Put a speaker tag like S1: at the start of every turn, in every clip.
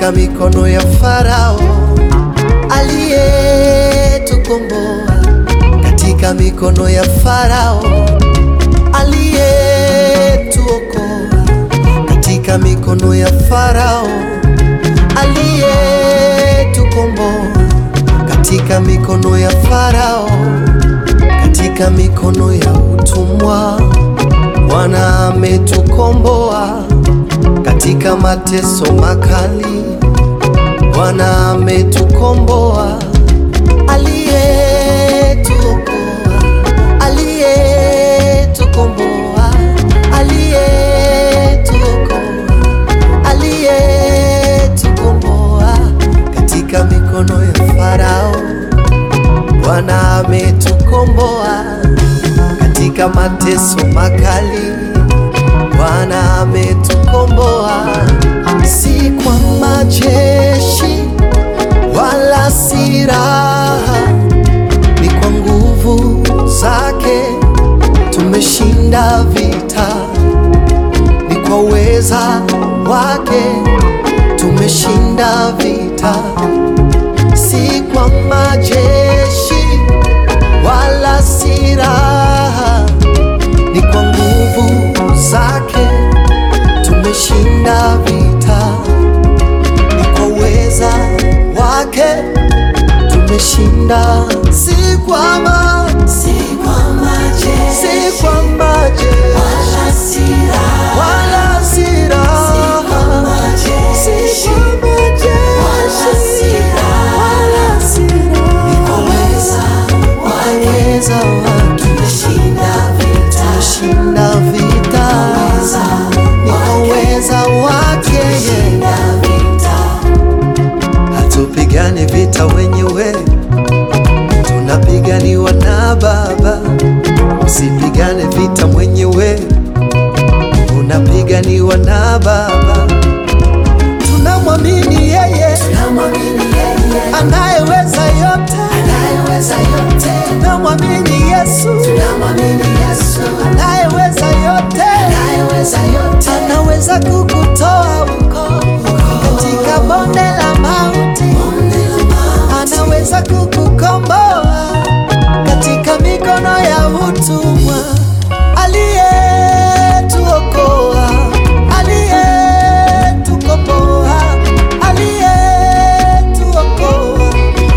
S1: katika mikono ya Farao aliyetukomboa, katika mikono ya Farao aliyetuokoa, katika mikono ya Farao aliyetukomboa, katika mikono ya Farao, katika mikono ya utumwa Bwana ametukomboa katika mateso makali, Bwana ametukomboa, aliyetuokoa, aliyetukomboa, aliyetuokoa, aliyetukomboa katika mikono ya Farao. Bwana ametukomboa katika mateso makali Bwana ametukomboa, si kwa majeshi wala silaha, ni kwa nguvu zake tumeshinda vita, ni kwa uweza wake tumeshinda vita, si kwa majeshi wala silaha, ni kwa nguvu zake tumeshinda vita, ni kwa uweza wake tumeshinda, si kwa ma,
S2: Si kwa majeshi
S1: si kwa majeshi
S2: wala silaha,
S1: wala silaha,
S2: majeshi
S1: si kwa majeshi
S2: wala silaha,
S1: wala silaha,
S2: kwa uweza wake
S1: uweza wake
S2: tumeshinda vita.
S1: tumeshinda vita, ni kwa uweza wake yeye.
S2: Tumeshinda vita.
S1: Hatupigani vita wenyewe, tunapiganiwa na Baba. Usipigane vita mwenyewe, unapiganiwa na Baba. Tunamwamini yeye
S2: Tunamwamini yeye
S1: anayeweza yote,
S2: anayeweza yote.
S1: tunamwamini Yesu
S2: Tunamwamini Yesu
S1: anayeweza yote,
S2: anayeweza yote.
S1: anaweza kukutoa huko katika bonde la mauti.
S2: Bonde la mauti.
S1: anaweza kukukomboa katika mikono ya utumwa, aliyetuokoa, aliyetukomboa, aliyetuokoa,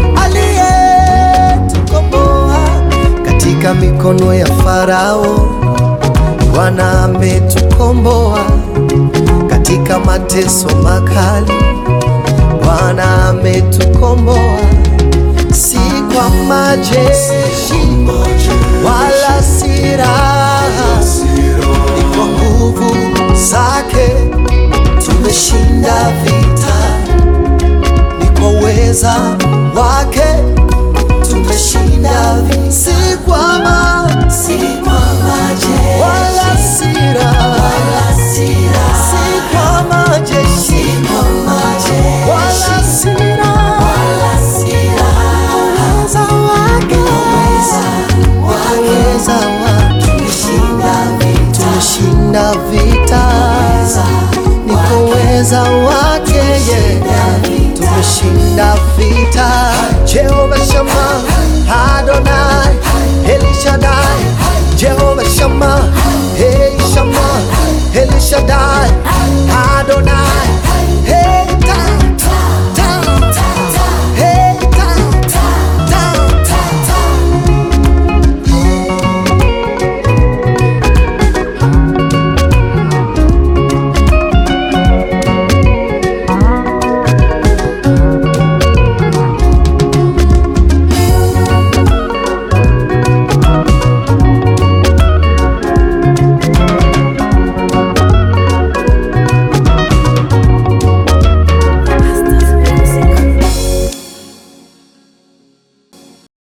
S1: aliyetukomboa katika mikono ya Farao. Bwana ametukomboa katika mateso makali. Bwana ametukomboa, si kwa majeshi wala silaha, ni kwa nguvu zake tumeshinda vita, ni kwa uweza wake tumeshinda vita, si kwa ma
S2: Si kwa majeshi
S1: wala silaha,
S2: wala silaha,
S1: si kwa majeshi
S2: kwa majeshi
S1: wala silaha,
S2: wala silaha.
S1: uweza wake
S2: Uweza wake
S1: uweza wake
S2: tumeshinda vita.
S1: tumeshinda vita, ni kwa uweza wake yeye tumeshinda vita. Jehova Shama Adonai Elishadai Jehova Shama Hey Shama Elishadai